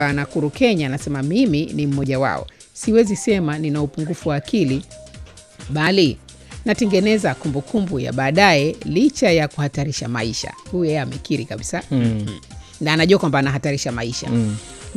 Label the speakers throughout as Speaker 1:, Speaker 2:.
Speaker 1: Nakuru, Kenya, anasema mimi ni mmoja wao. Siwezi sema nina upungufu wa akili, bali natengeneza kumbukumbu ya baadaye licha ya kuhatarisha maisha. Huyu yeye amekiri kabisa
Speaker 2: Mm.
Speaker 1: na anajua kwamba anahatarisha maisha
Speaker 2: Mm.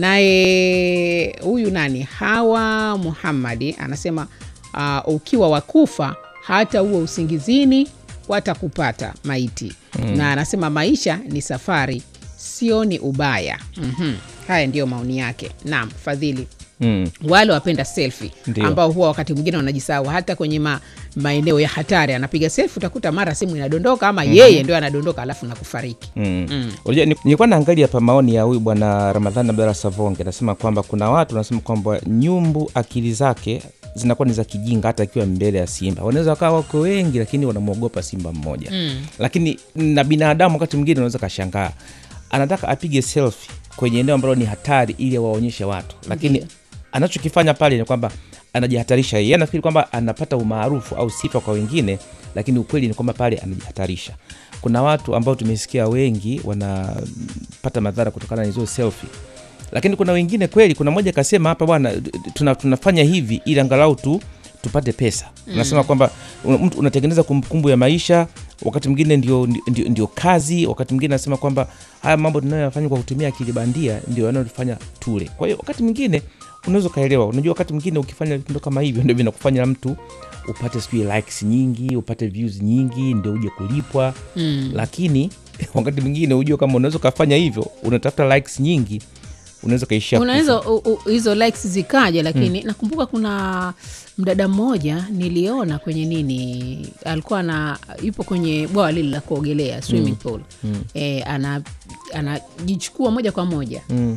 Speaker 1: naye huyu nani Hawa Muhammadi anasema uh, ukiwa wakufa hata huo usingizini watakupata maiti mm. na anasema maisha ni safari sio ni ubaya mm-hmm. haya ndiyo maoni yake naam fadhili
Speaker 2: Mm.
Speaker 1: wale wapenda selfi
Speaker 2: Ndio.
Speaker 1: ambao huwa wakati mwingine wanajisahau hata kwenye ma, maeneo ya hatari anapiga selfi utakuta mara simu inadondoka ama mm-hmm. yeye ndio anadondoka alafu na kufariki
Speaker 2: Mm. Unajua, ni- nilikuwa naangalia hapa maoni ya huyu bwana Ramadhani Abdalla Savonge, anasema kwamba kuna watu wanasema kwamba nyumbu akili zake zinakuwa ni za kijinga hata akiwa mbele ya simba. Wanaweza wakawa wako wengi, lakini wanamwogopa simba mmoja mm. Lakini na binadamu wakati mwingine unaweza kashangaa, anataka apige selfie kwenye eneo ambalo ni hatari ili awaonyeshe watu, lakini anachokifanya pale ni kwamba anajihatarisha yeye. Anafikiri kwamba anapata umaarufu au sifa kwa wengine, lakini ukweli ni kwamba pale anajihatarisha. Kuna watu ambao tumesikia wengi wanapata madhara kutokana na hizo selfie, lakini kuna wengine kweli. Kuna mmoja kasema hapa, bwana, tuna, tunafanya hivi ili angalau tu tupate pesa. Unasema kwamba un- mtu unatengeneza kumbukumbu ya maisha, wakati mwingine ndio, ndio, ndio kazi. Wakati mwingine anasema kwamba haya mambo tunayoyafanya kwa kutumia akili bandia ndio yanayotufanya tule. Kwa hiyo wakati mwingine unaweza ukaelewa. Unajua, wakati mwingine ukifanya vitendo kama hivyo ndio vinakufanya mtu upate sijui likes nyingi, upate views nyingi, ndio uje kulipwa mm. Lakini wakati mwingine ujue kama unaweza ukafanya hivyo, unatafuta likes nyingi, unaweza ukaishia
Speaker 1: unaweza
Speaker 2: kufa.
Speaker 1: u- u- hizo likes zikaja lakini nakumbuka kuna mdada mmoja niliona kwenye nini alikuwa na yupo kwenye bwawa lile la kuogelea swimming pool e, ana anajichukua moja kwa moja
Speaker 2: Mm.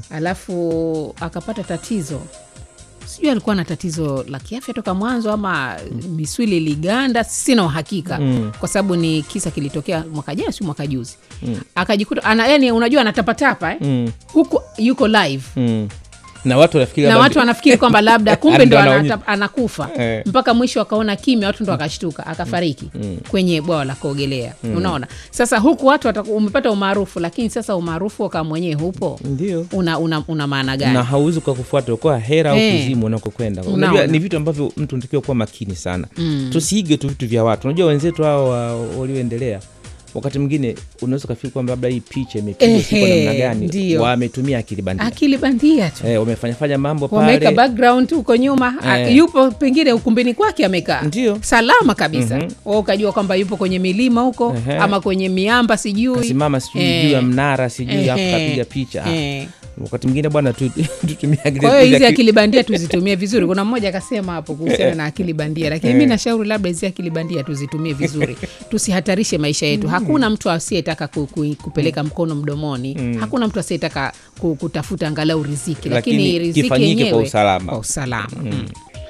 Speaker 1: alafu akapata tatizo sijui alikuwa na tatizo la kiafya toka mwanzo ama misuli iliganda sina uhakika
Speaker 2: Mm.
Speaker 1: kwa sababu ni kisa kilitokea mwaka jana si mwaka juzi akajikuta ana, yani unajua anatapatapa eh?
Speaker 2: Mm.
Speaker 1: huku yuko live
Speaker 2: Mm. na watu wanafikiri
Speaker 1: na
Speaker 2: labda-
Speaker 1: watu wanafikiri kwamba labda kumbe ndo
Speaker 2: Ndo
Speaker 1: anata-
Speaker 2: anaonyesha.
Speaker 1: anakufa
Speaker 2: Eh.
Speaker 1: mpaka mwisho akaona kimya watu ndo akashtuka akafariki kwenye bwawa la kuogelea unaona sasa huku watu wataku, umepata umaarufu lakini sasa umaarufu waka mwenyewe hupo
Speaker 2: ndio
Speaker 1: una, una, una maana gani
Speaker 2: na hauwezi ukakufuata ukoa hera au
Speaker 1: Eh.
Speaker 2: kuzimu unakokwenda
Speaker 1: Unaona.
Speaker 2: unajua ni vitu ambavyo mtu unatakiwa kuwa makini sana tusiige tu vitu vya watu unajua wenzetu hao wa- walioendelea wakati mwingine unaweza ukafikiri kwamba labda hii picha imepigwa siku
Speaker 1: Ehe,
Speaker 2: namna gani
Speaker 1: ndio.
Speaker 2: wametumia akili bandia
Speaker 1: akili bandia tu
Speaker 2: eh, wamefanyafanya mambo
Speaker 1: wameweka
Speaker 2: pale
Speaker 1: background huko nyuma a-
Speaker 2: Eh.
Speaker 1: yupo pengine ukumbini kwake amekaa
Speaker 2: Ndio.
Speaker 1: salama kabisa mm ukajua kwamba yupo kwenye milima huko
Speaker 2: Ehe.
Speaker 1: ama kwenye miamba sijui
Speaker 2: kasimama sijui
Speaker 1: Eh.
Speaker 2: juu ya mnara sijui hapo
Speaker 1: Ehe.
Speaker 2: kapiga picha Ah,
Speaker 1: Eh.
Speaker 2: wakati mwingine bwana tu- tutumie akili
Speaker 1: kwa hiyo hizi
Speaker 2: akili-
Speaker 1: akili bandia tuzitumie vizuri kuna mmoja akasema hapo kuhusiana na akili bandia lakini mi nashauri labda hizi akili bandia tuzitumie vizuri tusihatarishe maisha yetu hakuna mtu asiyetaka ku, ku, kupeleka mkono mdomoni hakuna mtu asiyetaka ku, kutafuta angalau riziki lakini,
Speaker 2: Lakini
Speaker 1: riziki
Speaker 2: kifanyike
Speaker 1: yenyewe
Speaker 2: kwa usalama.
Speaker 1: kwa usalama mm.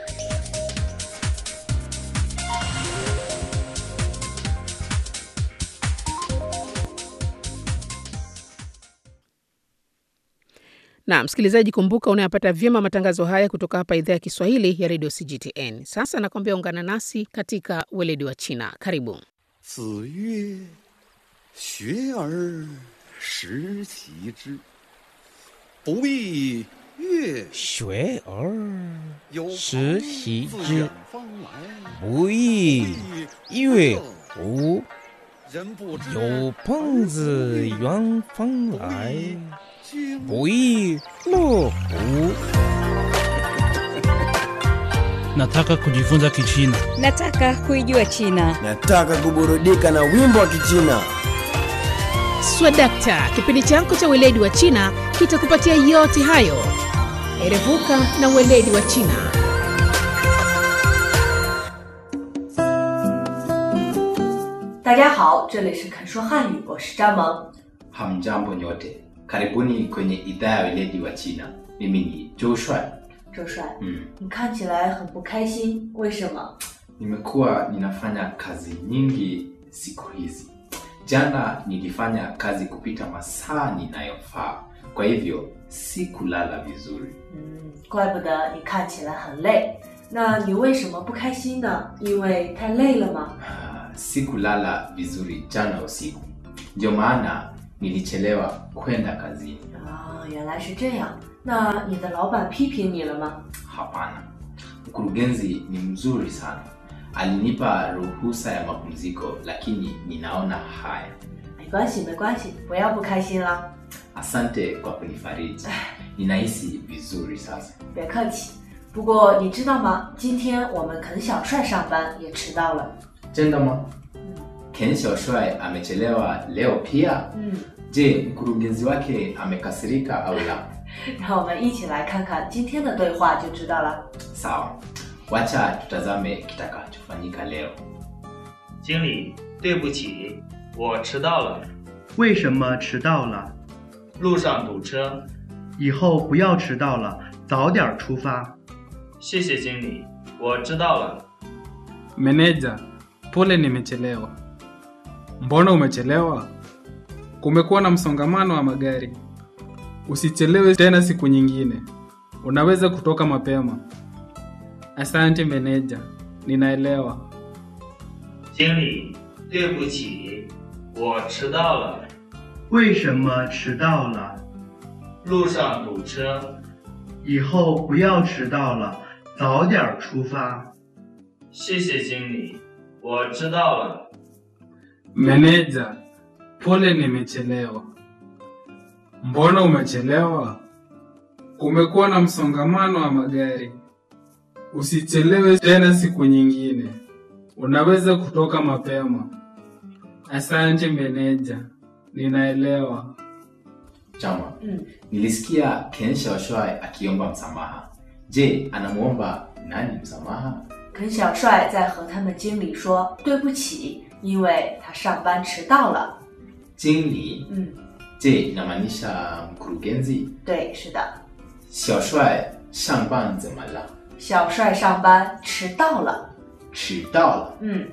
Speaker 1: na msikilizaji kumbuka unayapata vyema matangazo haya kutoka hapa idhaa ya kiswahili ya redio cgtn sasa nakwambia ungana nasi katika weledi wa china karibu
Speaker 3: 子曰：“学而时齐之，不亦乐
Speaker 2: 学而
Speaker 3: 有
Speaker 2: 时
Speaker 3: 朋
Speaker 2: 习
Speaker 3: 自
Speaker 2: 之
Speaker 3: 远方来，
Speaker 2: 不亦乐乎？
Speaker 3: 人不知
Speaker 2: 有朋自远方来，
Speaker 3: 君
Speaker 2: 不亦乐乎？
Speaker 4: Nataka kujifunza Kichina.
Speaker 5: Nataka kuijua China.
Speaker 6: Nataka kuburudika na wimbo wa Kichina.
Speaker 1: swadakta kipindi chako cha weledi wa china kitakupatia yote hayo erevuka na weledi wa china
Speaker 7: 大家好，这里是肯说汉语，我是张萌。
Speaker 8: Hamjambo nyote, karibuni kwenye idhaa ya weledi wa China. Mimi ni Joshua.
Speaker 7: 周帅，
Speaker 8: Mm.
Speaker 7: 你看起来很不开心，为什么？
Speaker 8: Nimekuwa ninafanya kazi nyingi siku hizi. Jana nilifanya kazi kupita masaa ninayofaa, kwa hivyo sikulala vizuri.
Speaker 7: 嗯，怪不得你看起来很累。那你为什么不开心呢？因为太累了吗？
Speaker 8: Ah, Sikulala vizuri jana usiku, ndio maana nilichelewa kwenda kazini.
Speaker 7: 啊，原来是这样。那你的老板批评你了吗？
Speaker 8: Hapana, mkurugenzi ni mzuri sana, alinipa ruhusa ya mapumziko, lakini ninaona haya.
Speaker 7: 没关系，没关系，不要不开心啦，
Speaker 8: Asante kwa kunifariji, ninahisi vizuri sasa.
Speaker 7: 别客气。不过你知道吗？今天我们肯小帅上班也迟到了。
Speaker 8: Tenda ma Ken Xiaoshuai amechelewa leo pia.
Speaker 7: 嗯，
Speaker 8: Je, mkurugenzi wake amekasirika au la?
Speaker 7: 让我们一起来看看今天的对话就知道了。
Speaker 8: Sawa, wacha tutazame kitakachofanyika leo.
Speaker 9: 经理，对不起，我迟到了，
Speaker 10: 为什么迟到了？
Speaker 9: 路上堵车。
Speaker 10: 以后不要迟到了，早点出发。
Speaker 9: 谢谢经理，我知道了。
Speaker 11: Meneja, pole nimechelewa. Mbona umechelewa? Kumekuwa na msongamano wa magari. Usichelewe tena siku nyingine. Unaweza kutoka mapema. Asante meneja, ninaelewa.
Speaker 9: 经理，对不起，我迟到了，
Speaker 10: 为什么迟到了？
Speaker 9: 路上堵车。
Speaker 10: 以后不要迟到了，早点出发。
Speaker 9: 谢谢经理，我知道了。
Speaker 11: Meneja, pole nimechelewa. Mbona umechelewa? Kumekuwa na msongamano wa magari. Usichelewe tena siku nyingine. Unaweza kutoka mapema. Asante meneja, ninaelewa.
Speaker 8: Chama,
Speaker 7: 嗯，
Speaker 8: nilisikia Ken Xiaoshuai akiomba msamaha. Je, anamuomba nani msamaha?
Speaker 7: 肯小帅在和他们经理说对不起，因为他上班迟到了。
Speaker 8: Jingli,
Speaker 7: 嗯，
Speaker 8: je, inamaanisha mkurugenzi?
Speaker 7: 对，是的，
Speaker 8: Xiaoshuai shangban zemala
Speaker 7: 小帅上班迟到了。
Speaker 8: chidao.
Speaker 7: 嗯，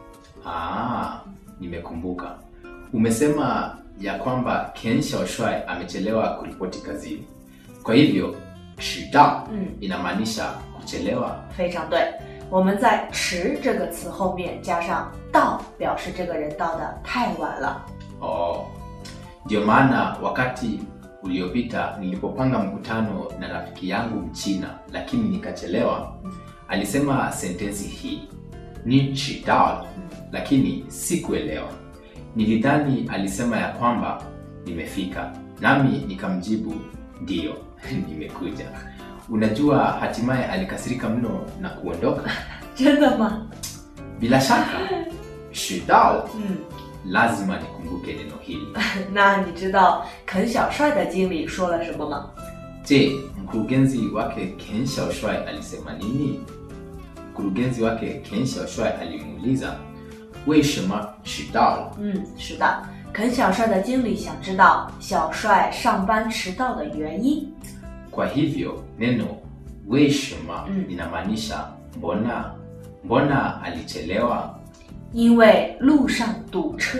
Speaker 8: Ah, nimekumbuka. Umesema ya kwamba Ken Xiaoshuai amechelewa kuripoti kazini. Kwa hivyo chidao
Speaker 7: 嗯
Speaker 8: inamaanisha kuchelewa.
Speaker 7: 非常对。我们在“迟”这个词后面加上“到”，表示这个人到的太晚了。
Speaker 8: Oh, ndio maana wakati uliopita nilipopanga mkutano na rafiki yangu Mchina lakini nikachelewa, alisema sentensi hii ni chidao, lakini sikuelewa. Nilidhani alisema ya kwamba nimefika, nami nikamjibu ndiyo, nimekuja. Unajua, hatimaye alikasirika mno na kuondoka.
Speaker 7: 真的吗？
Speaker 8: Bila shaka chidao,
Speaker 7: 嗯，
Speaker 8: lazima nikumbuke neno hili.
Speaker 7: 那你知道肯小帅的经理说了什么吗？
Speaker 8: Je, mkurugenzi wake Ken Xiaoshuai alisema nini? Mkurugenzi wake Ken Xiaoshuai alimuuliza weshema chidao.
Speaker 7: 嗯，是的，肯小帅的经理想知道小帅上班迟到的原因。
Speaker 8: Kwa hivyo neno weshema
Speaker 7: Mm.
Speaker 8: linamaanisha mbona, mbona alichelewa.
Speaker 7: 因为路上堵车。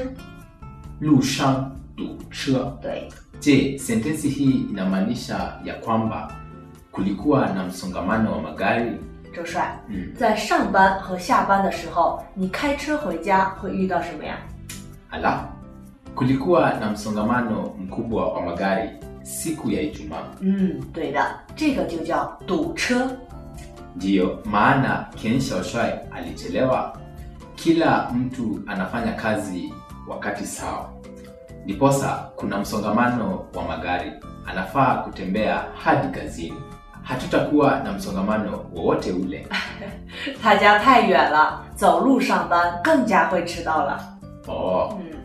Speaker 8: Lushan du che.
Speaker 7: 对，
Speaker 8: Je, sentensi hii inamaanisha ya kwamba kulikuwa na msongamano wa magari?
Speaker 7: 周帅，
Speaker 8: Mm.
Speaker 7: 在上班和下班的时候，你开车回家会遇到什么呀？
Speaker 8: Ala, kulikuwa na msongamano mkubwa wa magari siku ya Ijumaa.
Speaker 7: 嗯，对的，这个就叫堵车。
Speaker 8: Ndiyo maana Ken Xiaoshuai alichelewa. Kila mtu anafanya kazi wakati sawa, ndiposa kuna msongamano wa magari, anafaa kutembea hadi kazini. Hatutakuwa na msongamano wowote ule.
Speaker 7: 他家太远了，走路上班更加会迟到了。
Speaker 8: Oh,
Speaker 7: 嗯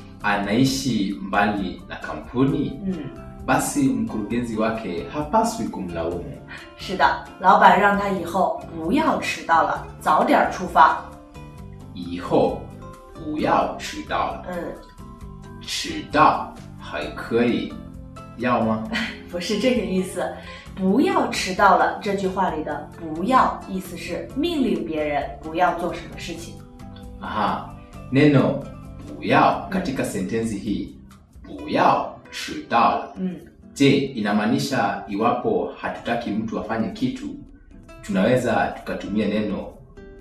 Speaker 8: anaishi mbali na kampuni,
Speaker 7: 嗯，
Speaker 8: basi mkurugenzi wake hapaswi kumlaumu.
Speaker 7: 是的，老板让他以后不要迟到了，早点出发。
Speaker 8: 以后不要迟到了，
Speaker 7: 嗯，
Speaker 8: 迟到还可以，要吗？
Speaker 7: 不是这个意思，不要迟到了。这句话里的“不要”意思是命令别人不要做什么事情。
Speaker 8: Aha, neno buyao katika sentensi hii buyao chidao.
Speaker 7: 嗯，
Speaker 8: Je, inamaanisha iwapo hatutaki mtu afanye kitu, tunaweza tukatumia neno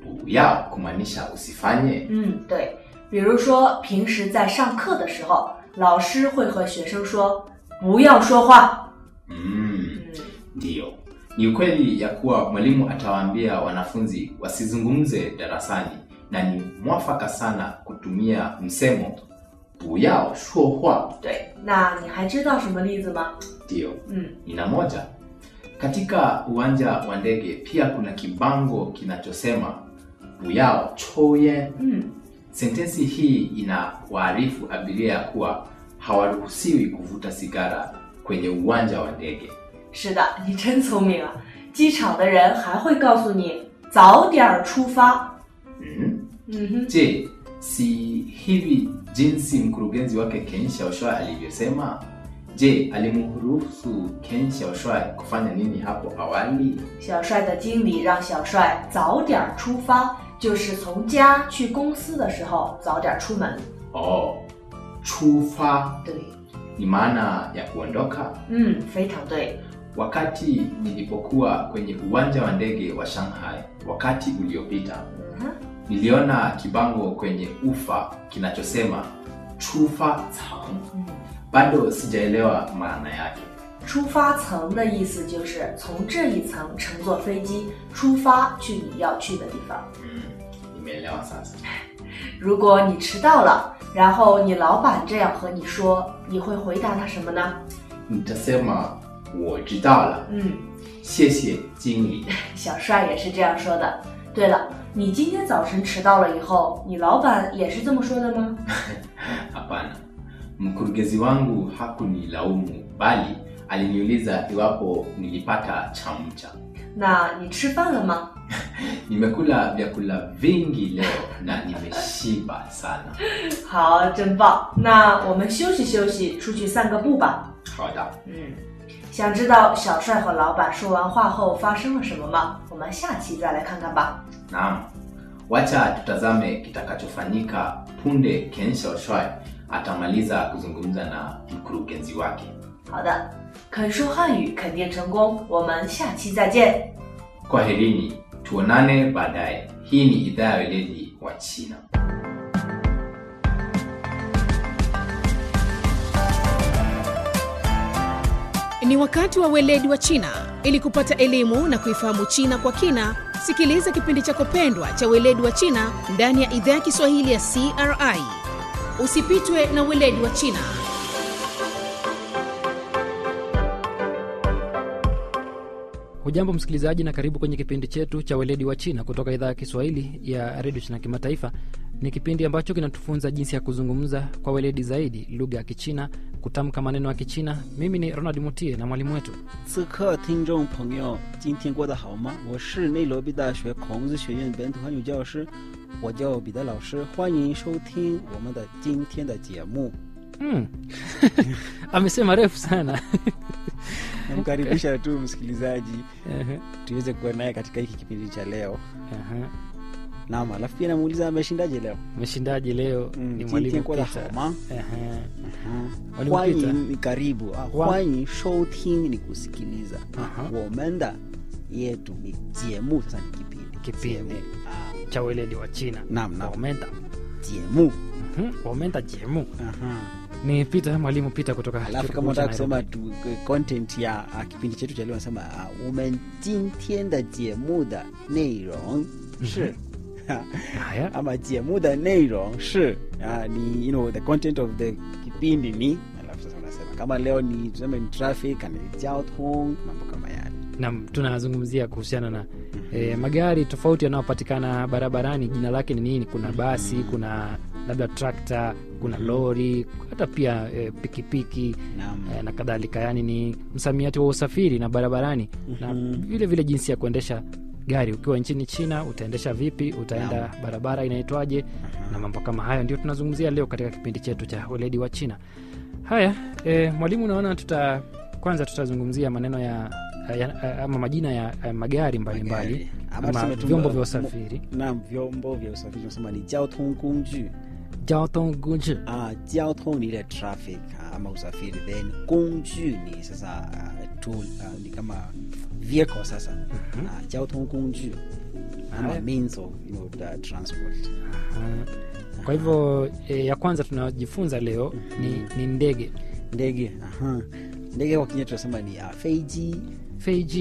Speaker 8: buyao kumaanisha usifanye?
Speaker 7: 嗯，对。比如说，平时在上课的时候， 老师会和学生说不要说话。
Speaker 8: Mm, ndiyo. Ni ukweli ya kuwa mwalimu atawaambia wanafunzi wasizungumze darasani na ni mwafaka sana kutumia msemo buyao shuohua.
Speaker 7: 对，那你还知道什么例子吗？
Speaker 8: Ndiyo.
Speaker 7: 嗯，
Speaker 8: Nina moja. Katika uwanja wa ndege pia kuna kibango kinachosema buyao choye.
Speaker 7: 嗯，
Speaker 8: Sentensi hii inawaarifu abiria ya kuwa hawaruhusiwi kuvuta sigara kwenye uwanja wa ndege.
Speaker 7: 是的，你真聪明啊！机场的人还会告诉你早点儿出发。
Speaker 8: Mm?
Speaker 7: 嗯哼，
Speaker 8: Je, si hivi jinsi mkurugenzi wake Ken Xiaoshuai alivyosema? Je, alimruhusu Ken Xiaoshuai kufanya nini hapo awali?
Speaker 7: 小帅的经理让小帅早点儿出发，就是从家去公司的时候早点儿出门。
Speaker 8: Oh, chufa
Speaker 7: 对，
Speaker 8: ni maana ya kuondoka.
Speaker 7: 嗯，非常对。
Speaker 8: Wakati nilipokuwa kwenye uwanja wa ndege wa Shanghai wakati uliopita,
Speaker 7: 嗯哼，
Speaker 8: niliona kibango kwenye ufa kinachosema chufa cang.
Speaker 7: 嗯，
Speaker 8: Bado sijaelewa maana yake.
Speaker 7: 出发层的意思就是从这一层乘坐飞机出发去你要去的地方。
Speaker 8: Mm, nimeelewa sasa.
Speaker 7: 如果你迟到了，然后你老板这样和你说，你会回答他什么呢？
Speaker 8: Nitasema 我知道了，
Speaker 7: 嗯，
Speaker 8: 谢谢经理。
Speaker 7: 小帅也是这样说的。对了，你今天早晨迟到了以后，你老板也是这么说的吗？
Speaker 8: Hapana, mkurugenzi wangu hakunilaumu bali aliniuliza iwapo nilipata chamcha.
Speaker 7: 那你吃饭了吗？
Speaker 8: Nimekula vyakula vingi leo na nimeshiba sana.
Speaker 7: 好，真棒。那我们休息休息，出去散个步吧。
Speaker 8: 好的，
Speaker 7: 嗯，想知道小帅和老板说完话后发生了什么吗？我们下期再来看看吧。
Speaker 8: naam. Wacha tutazame kitakachofanyika punde Ken Xiaoshuai atamaliza kuzungumza na mkurugenzi wake.
Speaker 7: 好的，肯说汉语肯定成功，我们下期再见。
Speaker 8: Kwaherini, tuonane baadaye. Hii ni idhaa ya weledi wa China.
Speaker 1: Ni wakati wa weledi wa China. Ili kupata elimu na kuifahamu China kwa kina, sikiliza kipindi chako pendwa cha weledi wa China ndani ya idhaa ya Kiswahili ya CRI. Usipitwe na weledi wa China.
Speaker 12: Hujambo msikilizaji, na karibu kwenye kipindi chetu cha weledi wa China kutoka idhaa ya Kiswahili ya redio China Kimataifa. Ni kipindi ambacho kinatufunza jinsi ya kuzungumza kwa weledi zaidi lugha ya Kichina, kutamka maneno ya Kichina. Mimi ni Ronald Mutie na mwalimu wetu
Speaker 13: 此刻，听众朋友，今天过得好吗？我是内罗毕大学孔子学院本土汉语教师，我叫彼得老师，欢迎收听我们的今天的节目。
Speaker 12: mm. amesema refu sana
Speaker 13: Namkaribisha tu msikilizaji
Speaker 12: Ehe.
Speaker 13: tuweze kuwa naye katika hiki kipindi cha leo.
Speaker 12: Aha.
Speaker 13: Naam, alafu pia namuuliza ameshindaje leo.
Speaker 12: Mshindaji leo
Speaker 13: Mm,
Speaker 12: ni
Speaker 13: 今
Speaker 12: mwalimu
Speaker 13: 天过得
Speaker 12: Peter.
Speaker 13: 好吗？
Speaker 12: Ehe.
Speaker 13: 嗯
Speaker 12: Mwalimu
Speaker 13: 欢
Speaker 12: Peter.
Speaker 13: 迎你karibu ah,
Speaker 12: Wa-
Speaker 13: 欢迎收听你 kusikiliza
Speaker 12: Aha.
Speaker 13: 我们的 yetu ni 节目 sasa ni kipindi
Speaker 12: Kipindi.
Speaker 13: 啊
Speaker 12: cha weledi wa China
Speaker 13: Naam, naam.
Speaker 12: Wamenta.
Speaker 13: 节目
Speaker 12: Mhm, Wamenta jemu
Speaker 13: Aha.
Speaker 12: ni Peter, mwalimu Peter kutoka chuo
Speaker 13: alafu
Speaker 12: kikuu
Speaker 13: kama
Speaker 12: cha
Speaker 13: unataka
Speaker 12: Nairobi.
Speaker 13: kusoma tu content ya uh, kipindi chetu cha leo nasema uh, 我们今天的节目的内容是
Speaker 12: Haya.
Speaker 13: ama 节目的内容是 uh, ni you know the content of the kipindi ni alafu sasa unasema kama leo ni tuseme ni traffic ni 交通 mambo kama yale
Speaker 12: na tunazungumzia kuhusiana na e, magari tofauti yanayopatikana barabarani jina lake ni nini kuna basi kuna labda trakta kuna lori hata pia e, pikipiki e, na kadhalika yaani ni msamiati wa usafiri na barabarani na vile vile jinsi ya kuendesha gari ukiwa nchini china utaendesha vipi utaenda
Speaker 13: Naam.
Speaker 12: barabara inaitwaje na mambo kama hayo ndio tunazungumzia leo katika kipindi chetu cha weledi wa china haya e, mwalimu unaona tuta kwanza tutazungumzia maneno ya, ya ama majina ya, ya magari mbalimbali
Speaker 13: Ama
Speaker 12: ama
Speaker 13: tuseme tu-
Speaker 12: vyombo vya usafiri
Speaker 13: naam vyombo vya usafiri tunasema ni 交通工具
Speaker 12: 交通工具
Speaker 13: 啊，交通ni ile traffic ah, ama usafiri then 工具ni sasa uh, tool uh, ni kama vehicle sasa mm-hmm. uh, 交通工具 ama
Speaker 12: Haya.
Speaker 13: means of you know, the transport
Speaker 12: Aha. kwa hivyo e, ya kwanza tunajifunza leo ni, ni ndege
Speaker 13: ndege aha. ndege kwa kinywa tunasema ni uh, feiji
Speaker 12: feiji